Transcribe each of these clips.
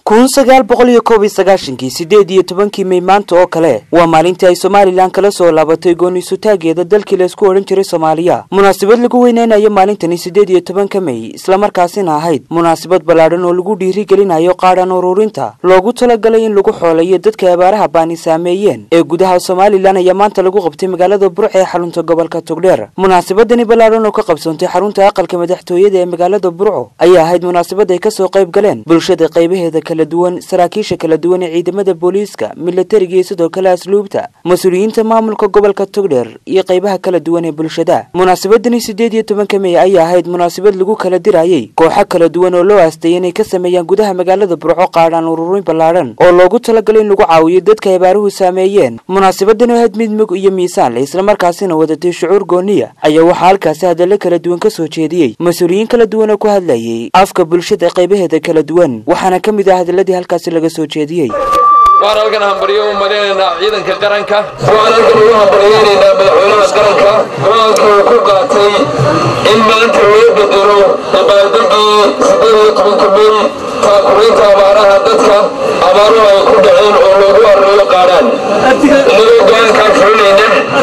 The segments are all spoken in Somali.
kun sagaal boqol iyo koob iyo sagaashankii sideed iyo tobankii may maanta oo kale waa maalintii ay somalilan kala soo laabatay gooniisutaageeda dalkii laysku odhan jiray soomaaliya munaasabad lagu weyneynayo maalintani sideed iyo tobanka may islamarkaasina ahayd munaasabad ballaadhan oo lagu dhiirigelinayo qaadhan ururinta loogu talagalay in lagu xooleeyo dadka abaaraha baani saameeyeen ee gudaha somalilan ayaa maanta lagu qabtay magaalada burc ee xarunta gobolka togdheer munaasabadani ballaadhan oo ka qabsoontay xarunta aqalka madaxtooyada ee magaalada burco ayaa ahayd munaasabad ay kasoo qayb galeen bulshada qaybaheeda kala duwan saraakiisha kala duwan ee ciidamada booliiska milatariga iyo sidoo kale asluubta mas-uuliyiinta maamulka gobolka togdheer iyo qaybaha kala duwan ee bulshada munaasabadani sideed iyo tobanka mey ayaa ahayd munaasabad lagu kala dirayay kooxo kala duwan oo loo aastay inay ka sameeyaan gudaha magaalada burco qaadhaan ururin ballaadhan oo loogu talagalay in lagu caawiyo dadka abaaruhu saameeyeen munaasabadani ahayd mid mug iyo miisaan le islamarkaasina wadatay shucuur gooniya ayaa waxaa halkaasi hadallo kala duwan ka soo jeediyey mas-uuliyiin kala duwan oo ku hadlayay afka bulshada qaybaheeda kala duwan waxaana ka mid ah hadaladii halkaasi laga soo jeediyey waan halkan hambaryo u madinaynaa ciidanka qaranka waxaan halkan ugu hambaryeynaynaa madaxweynaha qaranka go-aanka uu ku qaatay in maanta loo bedelo dabaaldegii sideed iyo tobanka mey taakuraynta abaaraha dadka abaaruhu ay ku dhaceen oo loogu arreeyo qaadhaan inagoo go-aankaa fulinayna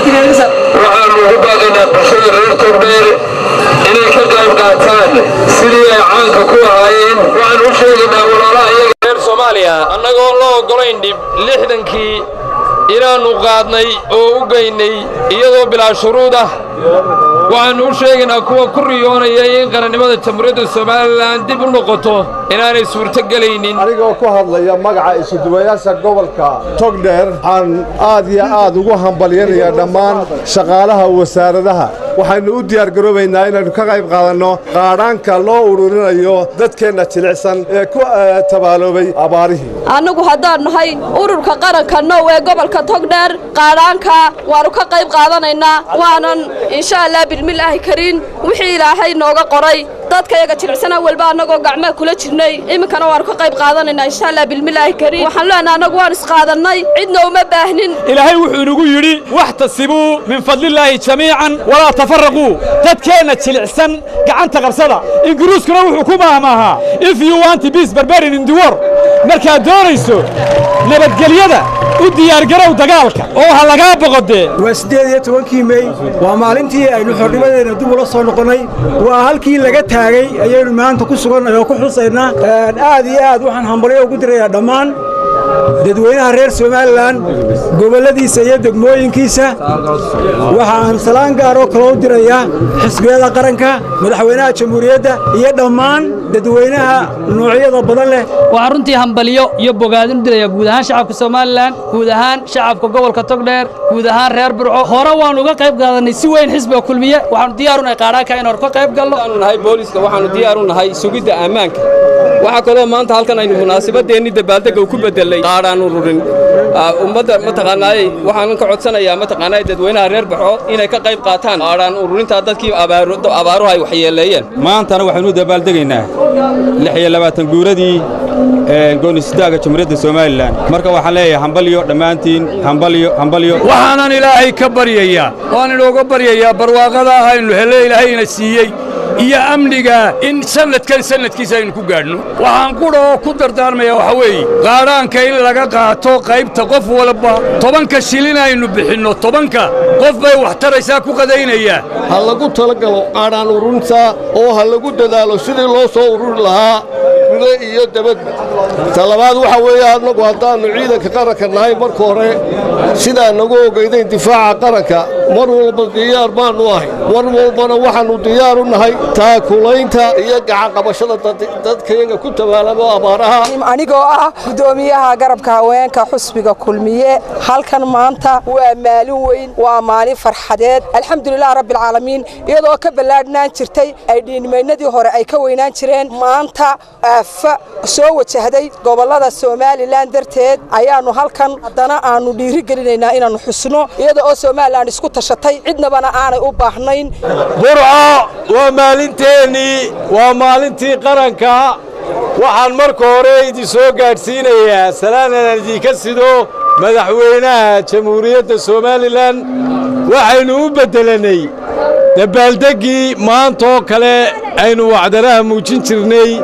waxaanu ugu baaqaynaa bulshada reer togdheer inay ka qayb qaataan sidii ay caanka ku ahaayeen waxaan u sheegaynaa walaalaha iyaga reer soomaaliya annagoo la oggolayn dhib lixdankii inaannu qaadnay oo u geynay iyadoo bilaa shuruud ah waxaannu u sheegaynaa kuwa ku riyoonaya in qarannimada jamhuuriyadda somalilan dib u noqoto inaanay suurtogelaynin anigoo ku hadlaya magaca isuduwayaasha gobolka togdheer waxaan aad iyo aad ugu hambalyanayaa dhammaan shaqaalaha wasaaradaha waxaynu u diyaargaroobaynaa inaynu ka qayb qaadanno qaadhaanka loo ururinayo dadkeenna jilicsan ee ku tabaaloobay abaarihii annagu haddaan nahay ururka qaranka now ee gobolka togdheer qaadhaanka waannu ka qayb qaadanaynaa waanan insha allah bilmilaahi kariin wixii ilaahay nooga qoray dadkayaga jilicsana walba annagoo gacmaa kula jirnay iminkana waannu ka qayb qaadanaynaa insha allah bilmilaahi kariin waxaan leenahay annagu waan isqaadannay cidna uma baahnin ilaahay wuxuu inagu yidhi waxtasibuu min fadlillaahi jamiican walaa tafarraquu dadkeenna jilicsan gacanta qabsada ingiriiskuna wuxuu ku maahmaahaa if you want peace barbarin in the war markaad doonayso nabadgelyada u diyaargarow dagaalka oo ha lagaa boqodee waa siddeed iyo tobankii mey waa maalintii aynu xornimadeenna dib ula soo noqonnay waa halkii laga taagay ayaynu maanta ku sugannay oo ku xusaynaa aad iyo aad waxaan hambalyo ugu dirayaa dhammaan dadweynaha reer somalilan gobolladiisa iyo degmooyinkiisa waxaan salaan gaaroo kaloo u dirayaa xisbiyada qaranka madaxweynaha jamhuuriyadda iyo dhammaan dadweynaha noocyada badan leh waxaan runtii hambalyo iyo bogaadin u dirayaa guud ahaan shacabka somalilan guud ahaan shacabka gobolka togdheer guud ahaan reer burco hore waannu uga qayb qaadannay si weyn xisbiga kulmiye waxaanu diyaarunahay qaadhaanka in hor ka qayb galno waxaanu nahay booliiska waxaanu diyaaru nahay sugidda ammaanka waxaa kaloo maanta halkan aynu munaasabadeenni dabaaldegga u ku beddelay qaadhaan ururin ummadda mataqaanaayey waxaanan ka codsanayaa mataqaanaay dadweynaha reer baxo inay ka qayb qaataan qaadhaan ururintaa dadkii abaaruhu ay waxyeeleeyeen maantana waxaynu u dabaaldegaynaa lix iyo labaatan guuradii goonisitaaga jamhuuriyadda somalilan marka waxaan leeyahay hambalyo dhammaantiin hambalyo hambalyo waxaanan ilaahay ka baryayaa waan inooga baryayaa barwaaqada ahaynu hele ilaahayna siiyey iyo amniga in sannadkan sannadkiisa aynu ku gaadhno waxaan qudha oo ku dardaarmayaa waxa weeye qaadhaanka in laga qaato qaybta qof walba tobanka shilin aynu bixinno tobanka qof bay wax taraysaa ku qadaynayaa ha lagu talagalo qaadhaan ururinta oo ha lagu dadaalo sidii loo soo ururi lahaa gude iyo dabadba talabaad waxa weeye annagu haddaannu ciidanka qaranka nahay marka hore sidaa nagu ogaydayn difaaca qaranka mar walba diyaar baannu ahay mar walbana waxaannu diyaar u nahay taakulaynta iyo gacanqabashada dadkayaga ku tabaalamo abaaraha anigoo ah guddoomiyaha garabka haweenka xusbiga kulmiye halkan maanta waa maalin weyn waa maalin farxadeed alxamdulilah rabbialcaalamiin iyadoo ka ballaadhnaan jirtay ay dhiinimaynadii hore ay ka weynaan jireen maanta aafa soo wajahday gobollada somalilan darteed ayaannu halkan haddana aannu dhiiri gelinaynaa inaannu xusno iyada oo somalilan isku tashatay cidnabana aanay u baahnayn waa maalinteennii waa maalintii qaranka waxaan marka hore idin soo gaadhsiinayaa salaanan idinka sido madaxweynaha jamhuuriyadda somalilan waxaynu u beddelannay dabaaldeggii maantaoo kale aynu wacdaraha muujin jirnay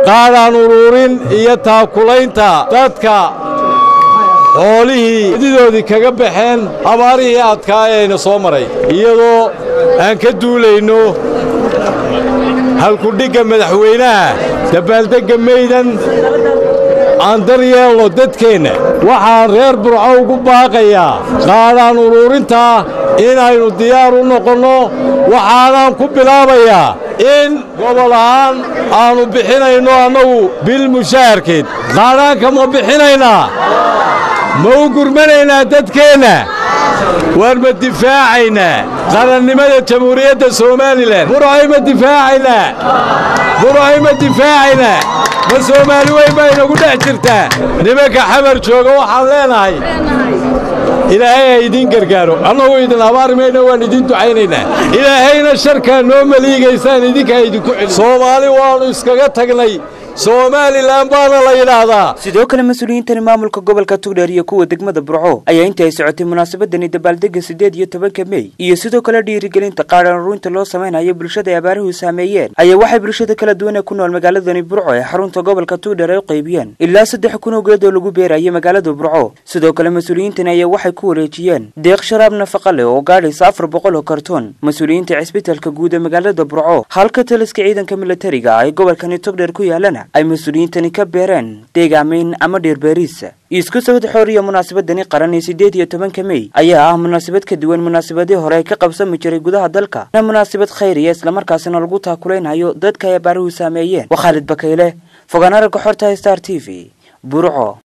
qaadaan uruurin iyo taakulaynta dadka xoolihii didoodii kaga baxeen abaarihii adkaa eeyna soo maray iyadoo aan ka duulayno halkudhigga madaxweynaha dabaaldegga maydan aan daryeelno dadkeenna waxaan reer burco ugu baaqayaa qaadaan uruurintaa inaynu diyaar u noqonno waxaanaan ku bilaabayaa in gobol ahaan aannu bixinayno annagu bil mushaharkeed qaadhaanka ma bixinaynaa ma u gurmanaynaa dadkeenna waar ma difaacaynaa qarannimada jamhuuriyadda somalilan burcay ma difaacaynaa burcay ma difaacaynaa ma soomaali weyn baa inagu dhex jirtaa nimanka xamar jooga waxaan leenahay ilaahay ha idiin gargaaro annagu idin habaari mayna waan idiin ducaynaynaa ilaahayna sharkaa noo maliigaysaan idinkaa idinku celi soomaali waannu iskaga tagnay somalilan baana la yidhaahdaa sidoo kale mas-uuliyiintani maamulka gobolka tugdheer iyo kuwa degmada burco ayaa intii ay socotay munaasabadani dabaaldega siddeed iyo tobanka mey iyo sidoo kale dhiirigelinta qaadhaan ururinta loo samaynayo bulshada ay abaaruhu saameeyeen ayaa waxay bulshada kala duwan ee ku nool magaaladani burco ee xarunta gobolka tugdheer ay u qaybiyeen ilaa saddex kun oo geed oo lagu beerayay magaalada burco sidoo kale mas-uuliyiintani ayaa waxay ku wareejiyeen deeq sharaab nafaqa leh oo gaadhaysa afar boqol oo kartoon mas-uuliyiinta cisbitalka guud ee magaalada burco halka taliska ciidanka militariga ay gobolkani togdheer ku yaalana ay mas-uuliyiintani ka beereen deegaamayn ama dheerbeeriis isku sawad xooriya munaasabadani qaran ee siddeed iyo tobanka mey ayaa ah munaasabad ka duwan munaasabadii hore ay ka qabsami jiray gudaha dalka na munaasabad khayriya islamarkaasina lagu taakulaynayo dadka ay abaaruhu saameeyeen waa khaalid bakayle fogaanaragga xorta star t v burco